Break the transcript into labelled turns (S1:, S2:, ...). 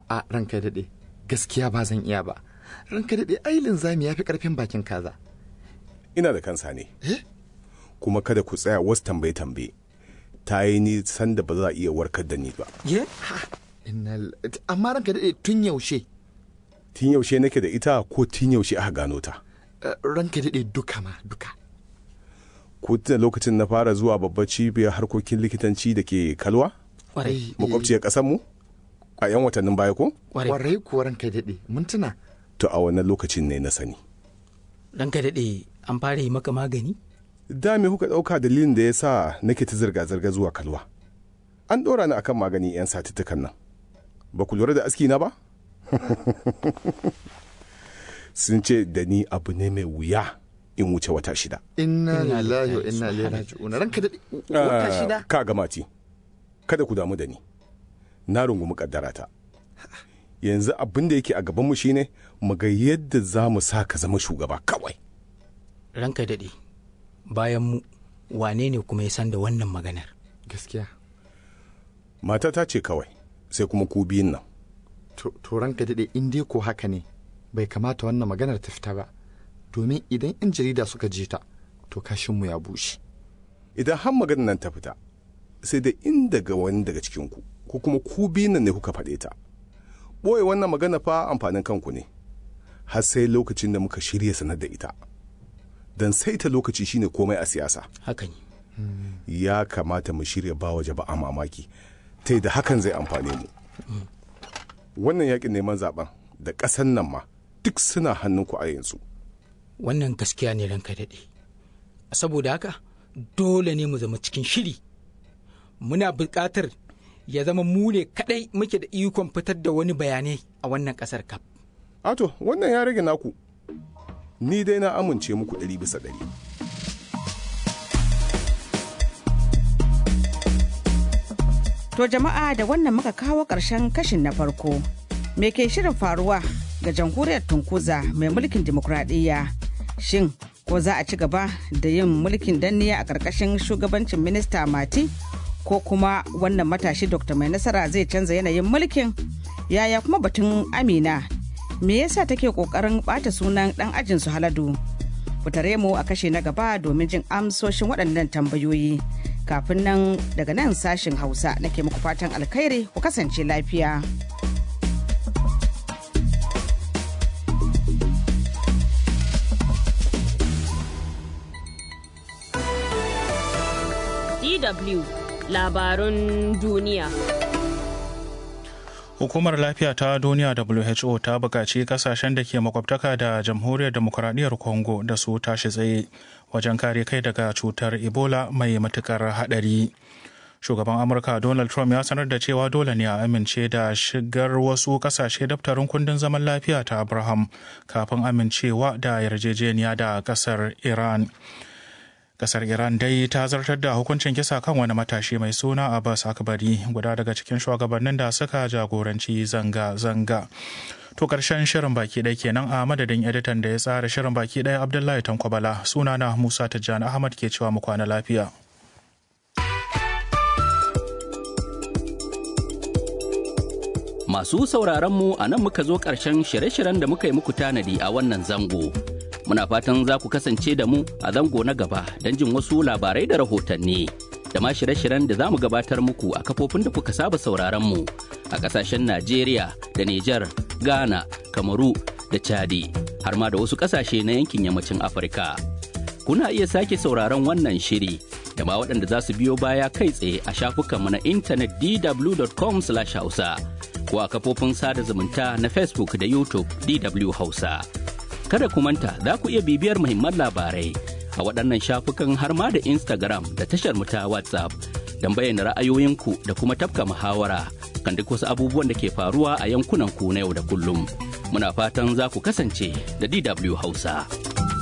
S1: a ranka daɗe gaskiya ba zan iya ba ranka daɗe ai linzami ya fi ƙarfin bakin kaza
S2: ina da kansa ne kuma kada ku tsaya wasu tambaye tambaye ta yi nisan da ba za a iya warkar da ni ba
S1: ye Inna- amma ranka daɗe tun yaushe
S2: tun yaushe nake da ita ko tun yaushe aka gano ta
S1: Eh, ranka daɗe duka ma duka
S2: ko tun lokacin na fara zuwa babbar cibiyar harkokin likitanci da ke kalwa
S3: Kwarai.
S2: makwabciyar ƙasar mu a 'yan watannin baya ko
S3: Kwarai.
S1: kwarai kuwa ranka daɗe mun tuna
S2: to a wannan lokacin ne na sani
S3: Ranka daɗe an fara yi maka magani?
S2: da me kuka ɗauka dalilin da ya sa nake ta zirga-zirga zuwa kalwa an ɗora ni akan magani 'yan satuttukan nan ba ku lura da aski na ba sun ce da ni abu ne mai wuya in wuce wata shida
S1: inna
S3: Inna
S1: lillahi wa
S3: lillahi
S1: inna ilaihi raji'un ranka daɗe wata
S2: Ah,
S1: shida
S2: ka gamati kada ku damu da ni na rungumi kaddara ta yanzu abin da yake a gabanmu shine mu ga yadda za mu sa ka zama shugaba kawai
S3: Ranka daɗe. Bayan mu, wane ne kuma ya san da wannan maganar?
S1: gaskiya
S2: matata ce kawai sai kuma ku biyun nan
S1: to to ranka daɗe in dai ko haka ne bai kamata wannan maganar ta fita ba domin idan 'yan jarida suka ji ta to kashinmu ya bushe
S2: idan har maganar nan ta fita sai da in daga wani daga cikinku ko kuma ku biyun nan ne kuka faɗe ta ɓoye wannan magana fa amfanin kanku ne har sai lokacin da muka shirya sanar da ita don saita lokaci shine komai a siyasa
S3: Haka ne.
S2: ya kamata mu shirya ba waje ba a mamaki ta da hakan zai amfane mu wannan yakin neman zaben da ƙasan nan ma duk suna hannunku a yanzu
S3: Wannan gaskiya ne ranka daɗe. Saboda haka, dole ne mu zama cikin shiri. Muna buƙatar ya zama mu ne kaɗai muke da ikon fitar da wani bayanai a wannan ƙasar kaf.
S2: ato wannan ya rage naku ni dai na amince muku ɗari bisa ɗari
S4: To jama'a da wannan muka kawo ƙarshen kashin na farko. Me ke shirin faruwa ga jamhuriyar Tunkuza mai mulkin dimokuraɗiyya? Shin ko za a ci gaba da yin mulkin danniya a ƙarƙashin shugabancin minista Mati? Ko kuma wannan matashi Dr. Mai Nasara zai canza yanayin mulkin? Yaya kuma batun Amina? Me yasa take ƙoƙarin ɓata sunan ɗan ajin su Haladu? Ku tare mu a kashe na gaba domin jin amsoshin waɗannan tambayoyi. Kafin nan daga nan sashin Hausa nake muku fatan alkhairi ku kasance lafiya.
S5: DW labarun duniya.
S6: Hukumar Lafiya ta Duniya WHO ta buƙaci kasashen da ke makwabtaka da Jamhuriyar Demokuraɗiyyar Congo da su tashi tsaye wajen kare kai daga cutar Ebola mai matukar haɗari. Shugaban Amurka Donald Trump ya sanar da cewa dole ne a amince da shigar wasu kasashe daftarin kundin zaman lafiya ta Abraham kafin amincewa da yarjejeniya da ƙasar Iran. kasar iran dai ta zartar da hukuncin kisa kan wani matashi mai suna abbas akbari guda daga cikin shugabannin da suka jagoranci zanga-zanga to karshen shirin baki ɗaya kenan a madadin editan da ya tsara shirin baki ɗaya abdullahi tankwabala sunana musa tijjani ahmad ke cewa mu kwana lafiya
S7: Masu sauraron mu a nan muka zo ƙarshen shirye-shiryen da muka yi muku tanadi a wannan zango. Muna fatan za ku kasance da mu a zango na gaba don jin wasu labarai da rahotanni. Da ma shirye-shiryen da za mu gabatar muku a kafofin da kuka saba sauraron mu a ƙasashen Najeriya da Nijar, Ghana, Kamaru da Chadi, har ma da wasu ƙasashe na yankin yammacin Afirka. Kuna iya sake sauraron wannan shiri da ma waɗanda za su biyo baya kai tsaye a shafukanmu na intanet dw.com/hausa. ko a kafofin sada zumunta na Facebook da YouTube DW Hausa. Kada ku manta za ku iya bibiyar muhimman labarai a waɗannan shafukan har ma da Instagram da tashar mu ta WhatsApp don bayyana ra'ayoyinku da kuma tafka muhawara kan duk wasu abubuwan da ke faruwa a yankunan ku na yau da kullum. Muna fatan za ku kasance da DW Hausa.